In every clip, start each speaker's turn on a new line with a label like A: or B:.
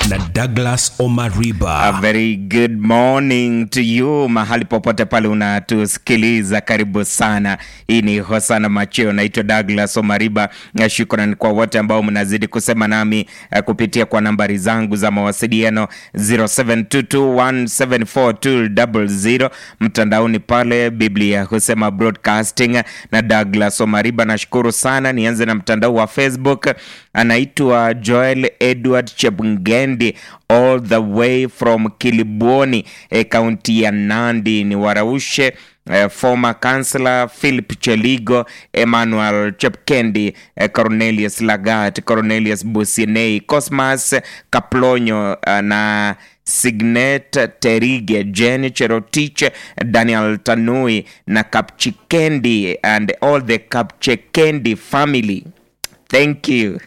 A: na Douglas
B: A
A: Omariba.
B: very good morning to you mahali popote pale unatusikiliza, karibu sana. Hii ni Hosana Macheo, naitwa Douglas Omariba. Na Shukrani kwa wote ambao mnazidi kusema nami eh, kupitia kwa nambari zangu za mawasiliano 0722174200 mtandaoni pale Biblia husema broadcasting na Douglas Omariba. Nashukuru sana. Nianze na mtandao wa Facebook, anaitwa Joel Edward Chepngendi all the way from Kilibwoni eh, kaunti ya Nandi ni waraushe eh, former councillor Philip Cheligo, Emmanuel Chepkendi, eh, Cornelius Lagat, Cornelius Businei, Cosmas Kaplonyo eh, na Signet Terige, Jen Cherotich, Daniel Tanui na Kapchikendi and all the Kapchikendi family. Thank you.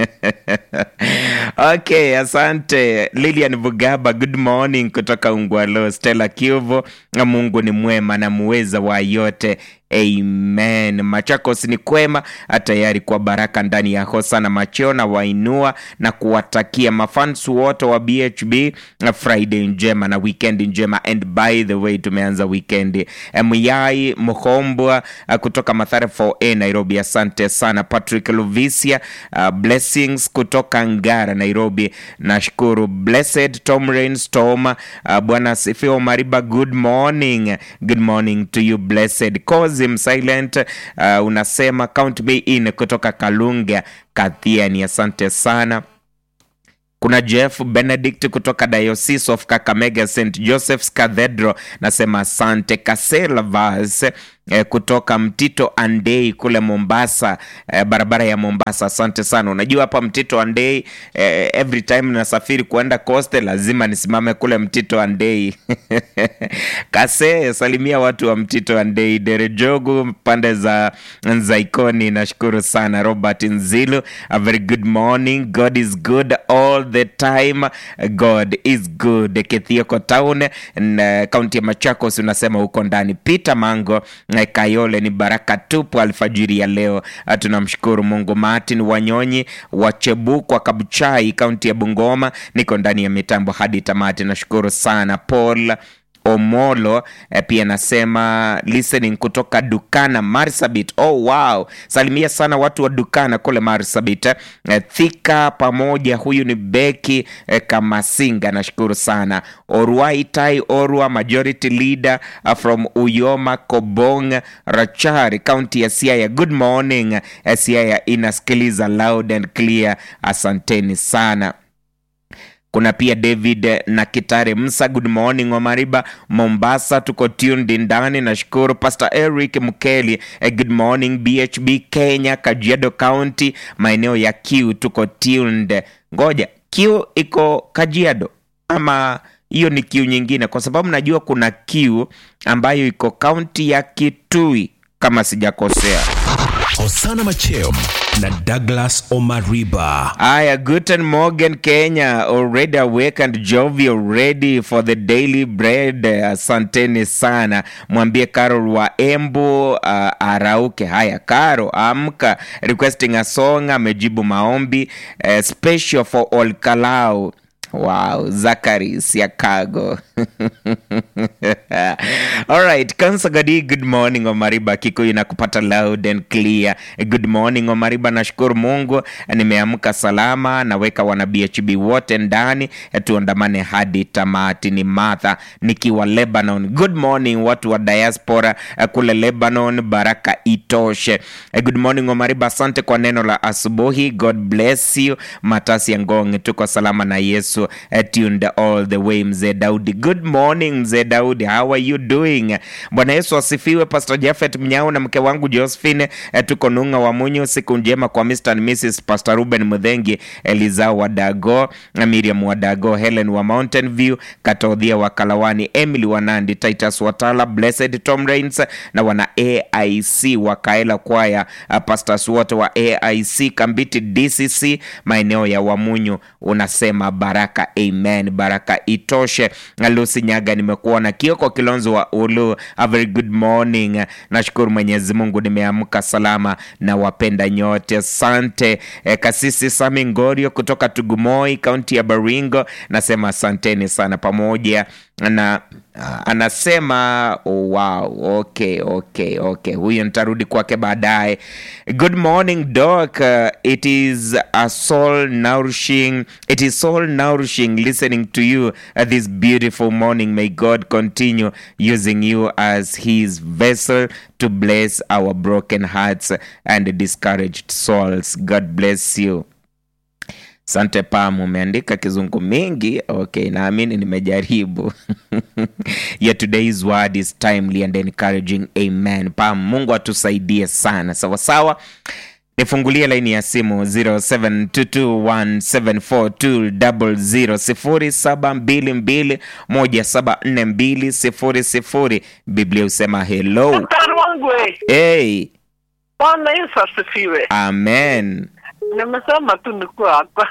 B: okay, asante Lilian Bugaba, good morning kutoka Ungwalo. Stella Kiuvo, Mungu ni mwema na muweza wa yote. Amen. Machakos ni kwema, tayari kwa baraka ndani ya Hosana Macheo na wainua na kuwatakia mafans wote wa BHB Friday njema na weekend njema. And by the way, tumeanza weekend. Myai Mhombwa uh, kutoka Mathare 4A Nairobi, asante sana. Patrick Luvisia, uh, blessings kutoka Ngara Nairobi, nashukuru. Blessed Tom Rains Tom, uh, Bwana asifiwe. Mariba, good morning. Good morning to you blessed. Kozim Silent uh, unasema count me in kutoka Kalunga Kathiani, asante sana. Kuna Jeff Benedict kutoka Diocese of Kakamega St Joseph's Cathedral, nasema asante. Kasela Vas eh, kutoka Mtito Andei kule Mombasa, eh, barabara ya Mombasa, asante sana. Unajua hapa Mtito Andei, eh, every time nasafiri kuenda Coast lazima nisimame kule Mtito Andei. Kase, salimia watu wa Mtito Andei, Derejogu pande za Nzaikoni, nashukuru sana. Robert Nzilu, a very good morning. God is good all the time. God is good. Kithioko Town, na kaunti ya Machakos, unasema huko ndani. Peter Mango na Kayole, ni baraka tupu alfajiri ya leo. Ah, Tunamshukuru Mungu. Martin Wanyonyi wa Chebukwa Kabuchai, kaunti ya Bungoma, niko ndani ya mitambo hadi tamati. Nashukuru sana Paul Omolo eh, pia nasema listening kutoka Dukana Marsabit. Oh, wow, salimia sana watu wa Dukana kule Marsabit eh, Thika pamoja. Huyu ni Beki eh, Kamasinga, nashukuru sana. Orwai Tai Orwa, majority leader uh, from Uyoma Kobong Rachari, kaunti ya Siaya. Good morning eh, Siaya inasikiliza loud and clear, asanteni sana. Kuna pia David na Kitare Msa, good morning Omariba, Mombasa, tuko tuned ndani. Nashukuru Pastor Eric Mkeli, eh, good morning BHB Kenya, Kajiado County, maeneo ya Q, tuko tuned. Ngoja, Q iko Kajiado ama hiyo ni Q nyingine? Kwa sababu najua kuna Q ambayo iko kaunti ya Kitui kama sijakosea.
A: Hosana Macheo na Douglas Omariba.
B: Aya, guten morgen Kenya, already awake and jovial, ready for the daily bread. Asanteni sana, mwambie Carol wa Embu uh, arauke. Haya, Caro amka, requesting a song, amejibu maombi uh, special for all Kalau. Wow, Zachary Siakago. All right, Kansagadi, good morning Omariba. Kikuyu na kupata loud and clear. Good morning Omariba, nashukuru Mungu nimeamka salama, naweka wana BHB wote ndani, tuandamane hadi tamati. Ni Martha nikiwa Lebanon. Good morning watu wa diaspora eh, kule Lebanon, baraka itoshe. Eh, Good morning Omariba, asante kwa neno la asubuhi. God bless you. Matasi ya Ngong, tuko salama na Yesu eh, tuned all the way. Mzee Daudi, good morning mzee Daudi, how are you doing? Bwana Yesu asifiwe. Pastor Jafet Mnyao na mke wangu Josephine, eh, tuko Nung'a wa Munyu. Siku njema kwa Mr. and Mrs. Pastor Ruben Mudhengi, Eliza wa Dago, Miriam wa Dago, Helen wa Mountain View, Katodhia wa Kalawani, Emily wa Nandi, Titus Watala, Blessed Tom Rains na wana AIC wa Kaela Kwaya, uh, pastors wote wa AIC Kambiti DCC maeneo ya Wamunyu, unasema baraka, amen, baraka itoshe. Lucy Nyaga, nimekuona. Kioko Kilonzo wa Ulu, a very good morning. Nashukuru Mwenyezi Mungu nimeamka salama na wapenda nyote, asante. E, Kasisi Sami Ngorio kutoka Tugumoi, kaunti ya Baringo, nasema asanteni sana pamoja na ah, anasema oh, wow, okay, okay, okay. Huyo nitarudi kwake baadaye. Good morning Doc. Uh, it is a soul nourishing, it is soul nourishing listening to you uh, this beautiful morning. May God continue using you as His vessel to bless our broken hearts and discouraged souls. God bless you. Sante Pam, umeandika kizungu mingi. Okay, naamini nimejaribu. yeah, today's word is timely and encouraging. Amen. Pam, Mungu atusaidie sana. Sawa sawa. Nifungulie laini ya simu 0722174200 0722174200. Biblia husema hello.
C: Daktari wangu we,
B: Hey,
C: Bwana Yesu asifiwe.
B: amen.
C: Nimesema tu nikuwa hapa.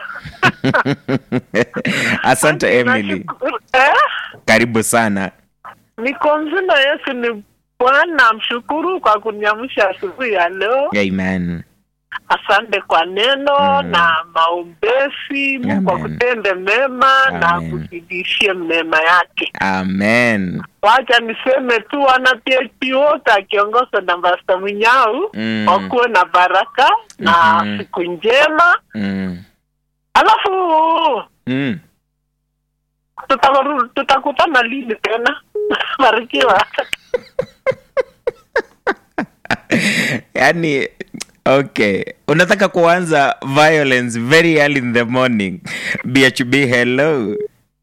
B: Asante Emily,
C: Nashukuru- Eh?
B: karibu sana.
C: Niko mzima. Yesu ni Bwana, mshukuru kwa kuniamsha asubuhi ya leo.
B: Amen.
C: Asante kwa neno
B: Mm.
C: na maombezi. Mungu
B: Amen.
C: akutende mema na
B: Amen.
C: akuzidishie mema yake.
B: Amen.
C: Wacha niseme tu wana PHP wote akiongozwa na Pastor Mwinyau
B: Mm.
C: wakuwe na baraka na
B: Mhm.
C: siku njema.
B: Mm.
C: Alafu
B: Mm.
C: Tutaru- tutakutana lini tena? Barikiwa.
B: Yaani okay. Unataka kuanza violence very early in the morning. BHB hello.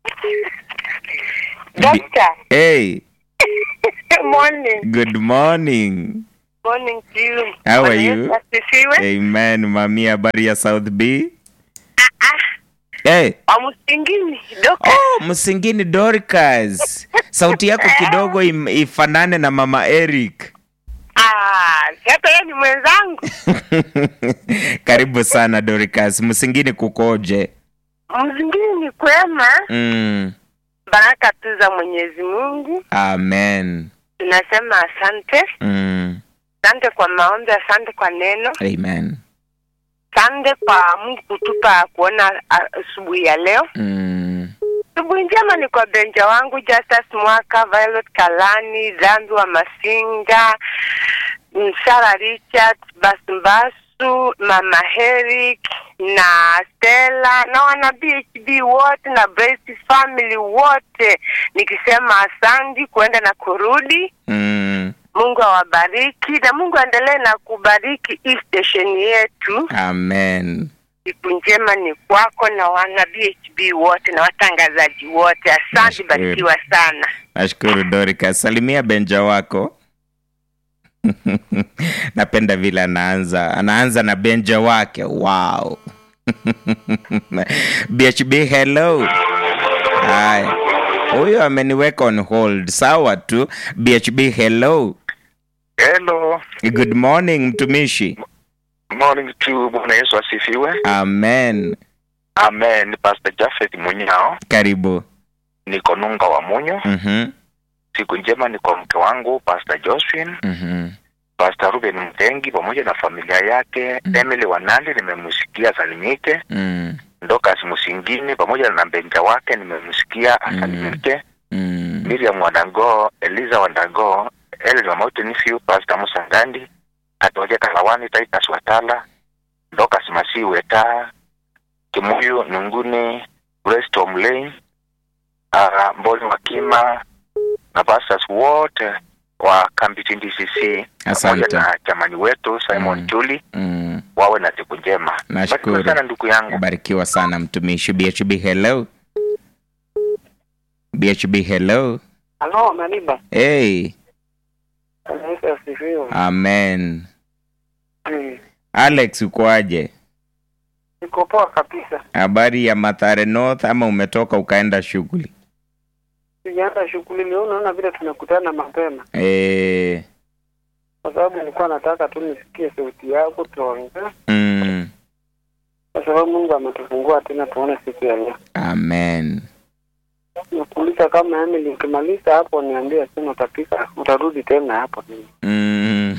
D: Doctor,
B: Hey,
D: morning.
B: good morning.
D: Morning to you.
B: How are
D: Bwana
B: you?
D: Yesu asifiwe.
B: Amen. Mami habari ya South B? Hey.
D: Wa Msingini, Doka.
B: Oh, Msingini Dorcas. Sauti yako kidogo im, ifanane na Mama Eric.
D: Ah, hata yeye ni mwenzangu.
B: Karibu sana Dorcas. Msingini kukoje?
D: Msingini ni kwema.
B: Mm.
D: Baraka tu za Mwenyezi Mungu.
B: Amen.
D: Tunasema asante.
B: Mm.
D: Asante kwa maombi, asante kwa neno.
B: Amen.
D: Asante kwa Mungu kutupa kuona ah, asubuhi ya leo.
B: Mm.
D: Asubuhi njema ni kwa benja wangu Justus Mwaka, Violet Kalani, Dhambi wa Masinga, mm, Sarah Richard, Basumbasu, Mama Herrick na Stella na wana BHB wote na Brace family wote, nikisema asandi kuenda na kurudi.
B: Mm.
D: Mungu awabariki na Mungu aendelee na kubariki hii station yetu.
B: Amen.
D: Siku njema ni kwako na wana BHB wote na watangazaji wote. Asante,
B: Nashukuru.
D: barikiwa sana.
B: Nashukuru Dorcas. Salimia benja wako. Napenda vile anaanza, anaanza na benja wake. Wow. BHB hello. Haya. Huyo ameniweka on hold. Sawa tu. BHB hello.
E: Hello,
B: Good morning mtumishi.
E: morning to Bwana Yesu asifiwe.
B: Amen.
E: Amen. Ni Pastor Jafet Munyao,
B: Karibu.
E: niko Nunga wa Munyo.
B: Mhm.
E: Siku njema ni kwa mke wangu Pastor Josephine,
B: Mhm.
E: Pastor Ruben Mtengi pamoja na familia yake. Emily Wanandi nimemsikia salimike.
B: Mm.
E: Ndokas Musingini pamoja na mbenja wake nimemsikia asalimike.
B: Mm.
E: Miriam Wandago, Eliza Wandago, Ellen Wamauti Nifiu, Pastor Musa Ngandi, Atoja Kalawani, Titus Watala, Ndokas Masi Weta, Kimuyu Nunguni, Grace Tom Lane, uh, Mboni Wakima na pastors wote wa Kambiti DCC pamoja
B: Asante.
E: na chamani wetu Simon
B: Mm.
E: Chuli
B: Mm.
E: wawe na siku njema.
B: Nashukuru.
E: Barikiwa sana ndugu yangu.
B: Barikiwa sana mtumishi. BHB hello. BHB hello.
C: Halo, Maniba.
B: Hey.
C: Yesu asifiwe.
B: Amen.
C: Mm.
B: Alex ukoaje?
C: Niko poa kabisa.
B: Habari ya Mathare North ama umetoka ukaenda shughuli?
C: Sijaenda shughuli leo, naona vile tumekutana mapema,
B: Eh.
C: kwa sababu nilikuwa nataka tu nisikie sauti yako tuongee,
B: Mm.
C: kwa sababu Mungu ametufungua tena tuone siku ya leo.
B: Amen.
C: Nakuuliza
F: Sasa kama Emily ukimaliza hapo niambie tena utapika utarudi tena hapo.
B: Mm.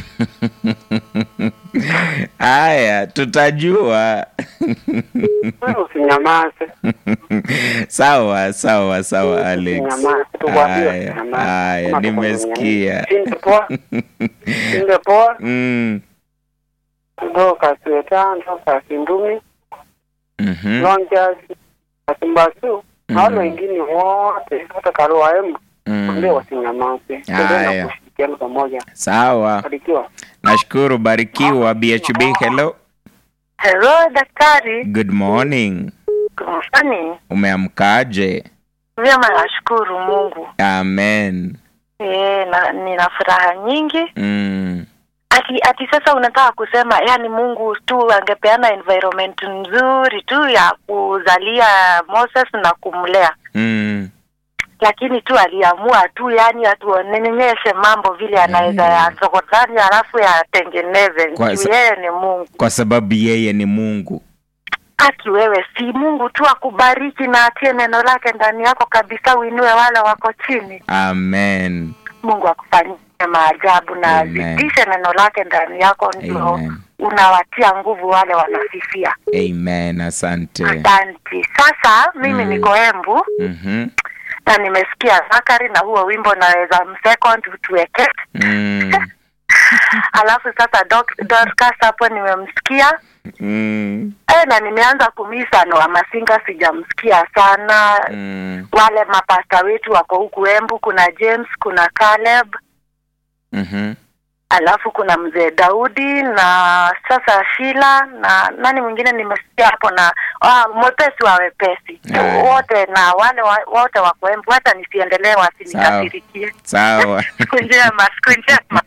B: Haya, tutajua.
F: Wewe usinyamaze.
B: sawa sawa sawa Alex.
F: Usinyamaze. Tukwambie
B: Haya,
F: usinyamaze.
B: haya,
F: Kama tuko
B: nimesikia.
F: duniani. Shinde poa. Shinde poa.
B: Mm.
F: Ndo kasiweta ndo kasindumi.
B: mhm.
F: Lonjas. Kasimbasu. Na wale
B: Mhm.
F: wengine wote hata Karua Embu. Ndio
B: Mm.
F: wasinyamaze.
B: Haya.
F: Tuendelee na kushirikiana pamoja.
B: Sawa,
F: Barikiwa.
B: nashukuru. Barikiwa BHB. Hello,
D: Hello daktari.
B: good morning.
D: Kumfani?
B: Umeamkaje?
D: Vyema, nashukuru Mungu.
B: Amen.
D: Eh, na nina furaha nyingi.
B: Mm.
D: Ati ati sasa unataka kusema yani Mungu tu angepeana environment nzuri tu ya kuzalia Moses na kumlea.
B: Mm.
D: Lakini tu aliamua tu yani atuonyeshe mambo vile anaweza
B: Mm.
D: yasokodani alafu yatengeneze.
B: Kwa
D: Juu
B: sa-
D: yeye ni Mungu.
B: Kwa sababu yeye ni Mungu.
D: Aki wewe si Mungu tu akubariki na atie neno lake ndani yako kabisa, uinue wale wako chini.
B: Amen.
D: Mungu akufanyie maajabu na
B: Amen.
D: azidishe neno lake ndani yako, ndio
B: Amen.
D: unawatia nguvu wale wanafifia.
B: Amen. Asante.
D: Asante. Sasa mimi
B: Mm.
D: niko Embu
B: Mhm.
D: na nimesikia Zakari na huo wimbo naweza msecond tuweke,
B: Mm.
D: alafu sasa Dok- Dorcas hapo nimemsikia
B: Mm.
D: e, na nimeanza kumisa Noah Masinga, sijamsikia sana
B: Mm.
D: wale mapasta wetu wako huku Embu, kuna James, kuna Caleb,
B: Mhm.
D: alafu kuna mzee Daudi na sasa Shila na nani mwingine nimesikia hapo na ah, mwepesi wa wepesi
B: Aya.
D: wote na wale wa, wote wako Embu, hata nisiendelee wasinikasirikie.
B: Sawa.
D: Siku njema, siku njema.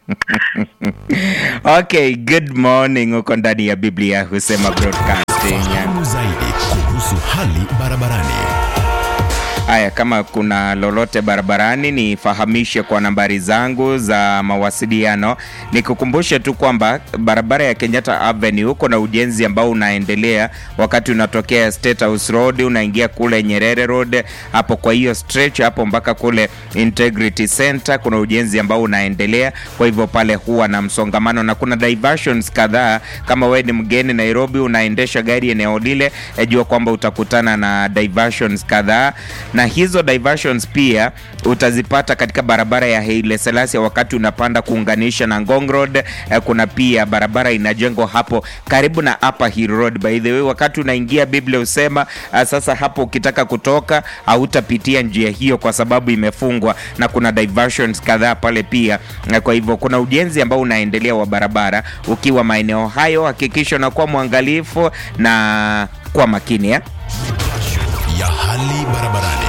B: okay, good morning. Uko ndani ya Biblia husema broadcasting.
A: Fahamu zaidi kuhusu hali barabarani.
B: Haya, kama kuna lolote barabarani nifahamishe kwa nambari zangu za mawasiliano. Nikukumbushe tu kwamba barabara ya Kenyatta Avenue huko na ujenzi ambao unaendelea wakati unatokea State House Road unaingia kule Nyerere Road, hapo kwa hiyo stretch hapo mpaka kule Integrity Center kuna ujenzi ambao unaendelea, kwa hivyo pale huwa na msongamano na kuna diversions kadhaa. Kama wewe ni mgeni Nairobi, unaendesha gari eneo lile, eh, jua kwamba utakutana na diversions kadhaa na hizo diversions pia utazipata katika barabara ya Haile Selassie wakati unapanda kuunganisha na Ngong Road. Eh, Kuna pia barabara inajengwa hapo karibu na Upper Hill Road. By the way, wakati unaingia Biblia usema ah, sasa hapo ukitaka kutoka hautapitia njia hiyo kwa sababu imefungwa, na kuna diversions kadhaa pale pia. Eh, Kwa hivyo kuna ujenzi ambao unaendelea wa barabara. Ukiwa maeneo hayo, hakikisha unakuwa mwangalifu na kwa makini eh?
A: ya hali barabarani.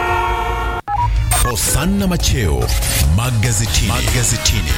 A: Hosanna Macheo magazetini. magazetini.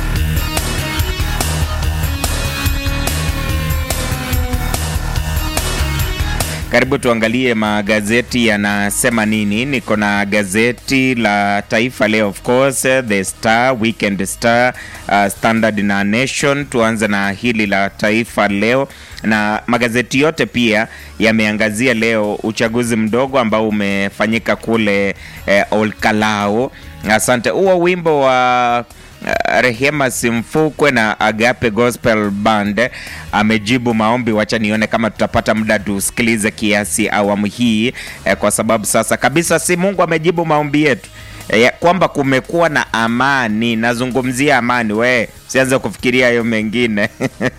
B: Karibu tuangalie magazeti yanasema nini. Niko na gazeti la Taifa Leo, of course, The Star, Weekend Star, uh, Standard na Nation. Tuanze na hili la Taifa Leo, na magazeti yote pia yameangazia leo uchaguzi mdogo ambao umefanyika kule eh, Olkalau. Asante. Huo wimbo wa Uh, Rehema Simfukwe na Agape Gospel Band amejibu maombi. Wacha nione kama tutapata muda tusikilize kiasi awamu hii eh, kwa sababu sasa kabisa si Mungu amejibu maombi yetu eh, kwamba kumekuwa na amani. Nazungumzia amani, we sianze kufikiria hayo mengine.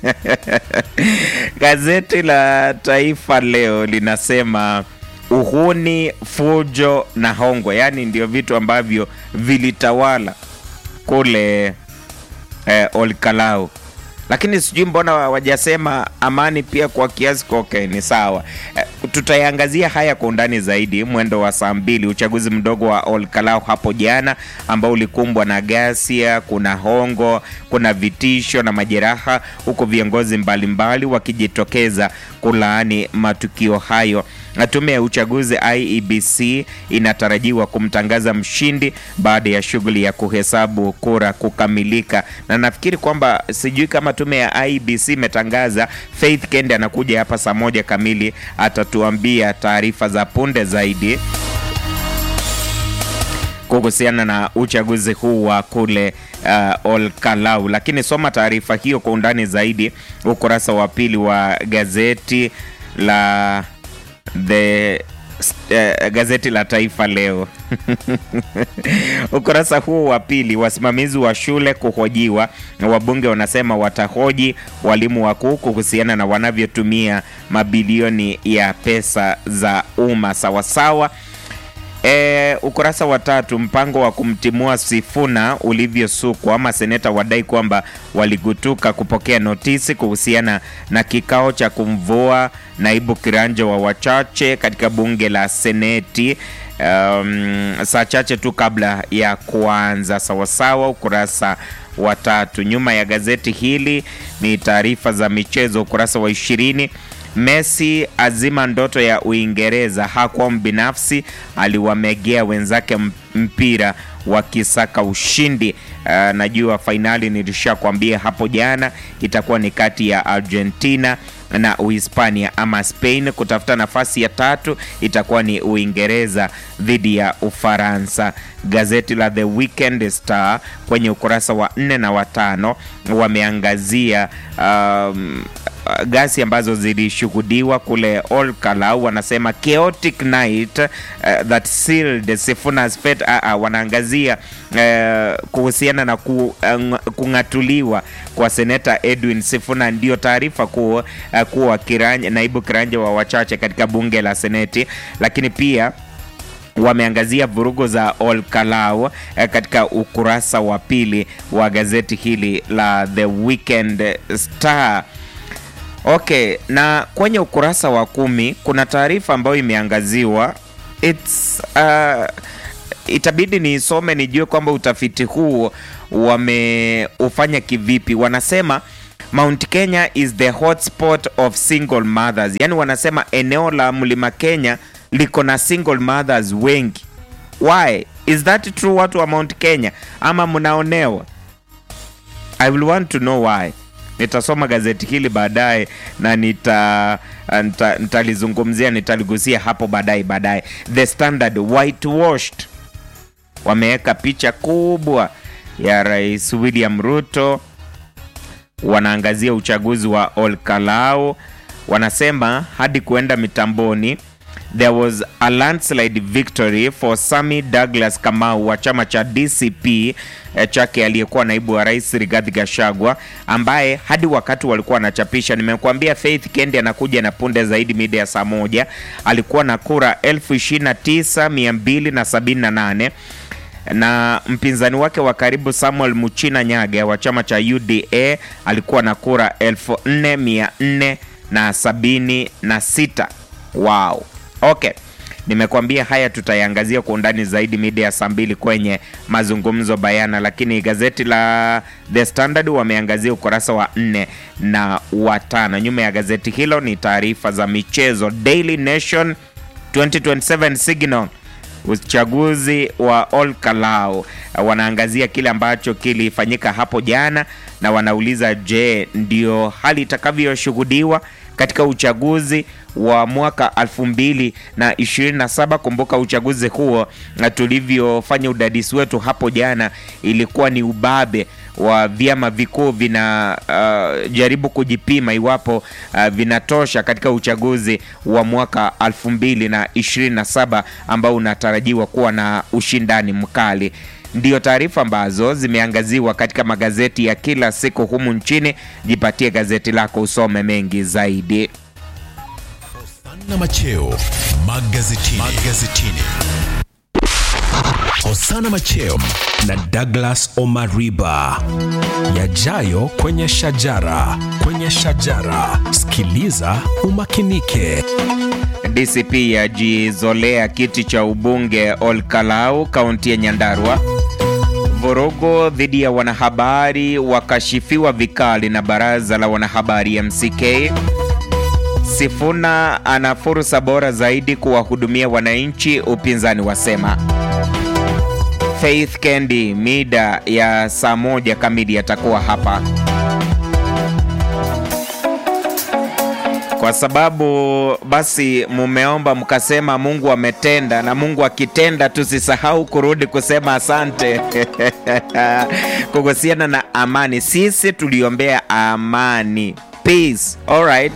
B: Gazeti la Taifa Leo linasema uhuni, fujo na hongwe, yaani ndio vitu ambavyo vilitawala kule eh, Olkalau, lakini sijui mbona wajasema amani pia kwa kiasi koke ni sawa. Eh, tutaiangazia haya kwa undani zaidi mwendo wa saa mbili. Uchaguzi mdogo wa Olkalau hapo jana ambao ulikumbwa na ghasia, kuna hongo, kuna vitisho na majeraha, huku viongozi mbalimbali wakijitokeza kulaani matukio hayo. Na Tume ya uchaguzi IEBC inatarajiwa kumtangaza mshindi baada ya shughuli ya kuhesabu kura kukamilika, na nafikiri kwamba sijui kama tume ya IEBC imetangaza. Faith Kende anakuja hapa saa moja kamili, atatuambia taarifa za punde zaidi. kuhusiana na uchaguzi huu wa kule uh, Olkalau. Lakini soma taarifa hiyo kwa undani zaidi ukurasa wa pili wa gazeti la the uh, gazeti la Taifa Leo ukurasa huu wa pili, wasimamizi wa shule kuhojiwa, na wabunge wanasema watahoji walimu wakuu kuhusiana na wanavyotumia mabilioni ya pesa za umma sawasawa. E, ukurasa wa tatu, mpango wa kumtimua Sifuna ulivyosukwa. Maseneta wadai kwamba waligutuka kupokea notisi kuhusiana na kikao cha kumvua naibu kiranja wa wachache katika bunge la Seneti um, saa chache tu kabla ya kuanza sawasawa. Ukurasa wa tatu. Nyuma ya gazeti hili ni taarifa za michezo, ukurasa wa ishirini. Messi azima ndoto ya Uingereza, hakuwa mbinafsi, aliwamegea wenzake mpira wakisaka ushindi. Uh, najua fainali nilishakwambia hapo jana itakuwa ni kati ya Argentina na Uhispania ama Spain. Kutafuta nafasi ya tatu itakuwa ni Uingereza dhidi ya Ufaransa. Gazeti la The Weekend Star kwenye ukurasa wa nne na watano wameangazia um, gasi ambazo zilishuhudiwa kule Olkalau. Wanasema chaotic night uh, that sealed Sifuna's fate. Uh, uh, wanaangazia uh, kuhusiana na ku, uh, kung'atuliwa kwa seneta Edwin Sifuna, ndio taarifa kuu uh, kuwa kiranja, naibu kiranja wa wachache katika bunge la Seneti, lakini pia wameangazia vurugu za Olkalau eh, katika ukurasa wa pili wa gazeti hili la The Weekend Star. Okay, na kwenye ukurasa wa kumi kuna taarifa ambayo imeangaziwa It's, uh, itabidi niisome nijue kwamba utafiti huu wameufanya kivipi. Wanasema Mount Kenya is the hotspot of single mothers, yaani wanasema eneo la Mlima Kenya liko na single mothers wengi. Why? Is that true, watu wa Mount Kenya, ama mnaonewa? I will want to know why. Nitasoma gazeti hili baadaye na nita nita- nitalizungumzia nitaligusia hapo baadaye baadaye. The Standard whitewashed, wameweka picha kubwa ya Rais William Ruto, wanaangazia uchaguzi wa Olkalau, wanasema hadi kuenda mitamboni there was a landslide victory for Sami Douglas Kamau wa chama cha DCP eh, chake aliyekuwa naibu wa rais Rigathi Gachagua, ambaye hadi wakati walikuwa wanachapisha, nimekuambia Faith Kendi anakuja na punde zaidi mida ya saa moja, alikuwa na kura 29278 na mpinzani wake wa karibu Samuel Muchina Nyage wa chama cha UDA alikuwa na kura 4476. Wow. Okay. Nimekuambia haya tutayangazia kwa undani zaidi mida ya saa mbili kwenye mazungumzo bayana, lakini gazeti la The Standard wameangazia ukurasa wa nne na watano. Nyuma ya gazeti hilo ni taarifa za michezo. Daily Nation 2027 Signal uchaguzi wa Olkalau wanaangazia kile ambacho kilifanyika hapo jana, na wanauliza je, ndio hali itakavyoshuhudiwa katika uchaguzi wa mwaka 2027. Kumbuka uchaguzi huo na tulivyofanya udadisi wetu hapo jana, ilikuwa ni ubabe wa vyama vikuu vina uh, jaribu kujipima iwapo uh, vinatosha katika uchaguzi wa mwaka 2027 ambao unatarajiwa kuwa na ushindani mkali. Ndiyo taarifa ambazo zimeangaziwa katika magazeti ya kila siku humu nchini. Jipatie gazeti lako usome mengi zaidi.
A: na macheo magazetini. magazetini. Hosana Macheo
G: na Douglas Omariba. Yajayo kwenye shajara, kwenye shajara. Sikiliza umakinike.
B: DCP yajizolea kiti cha ubunge Olkalau, kaunti ya Nyandarua. Vurugu dhidi ya wanahabari wakashifiwa vikali na baraza la wanahabari MCK. Sifuna ana fursa bora zaidi kuwahudumia wananchi, upinzani wasema. Faith Kendi mida ya saa moja kamili atakuwa hapa. Kwa kwa sababu basi mumeomba mkasema Mungu ametenda, na Mungu akitenda tusisahau kurudi kusema asante. Kuhusiana na amani, sisi tuliombea amani peace. All right.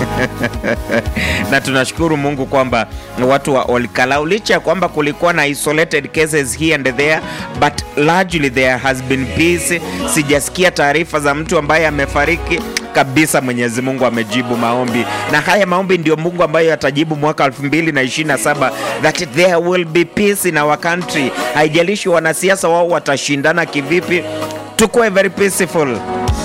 B: na tunashukuru Mungu kwamba watu wa Olkalau licha ya kwamba kulikuwa na isolated cases here and there but largely there has been peace. Sijasikia taarifa za mtu ambaye amefariki kabisa. Mwenyezi Mungu amejibu maombi, na haya maombi ndio Mungu ambayo atajibu mwaka 2027 that there will be peace in our country. Haijalishi wanasiasa wao watashindana kivipi, tukuwe very peaceful.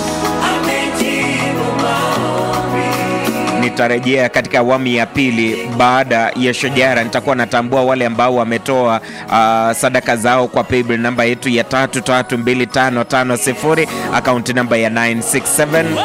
B: Nitarejea katika awamu ya pili baada ya shajara. Nitakuwa natambua wale ambao wametoa uh, sadaka zao kwa paybill namba yetu ya 332550 akaunti namba ya 967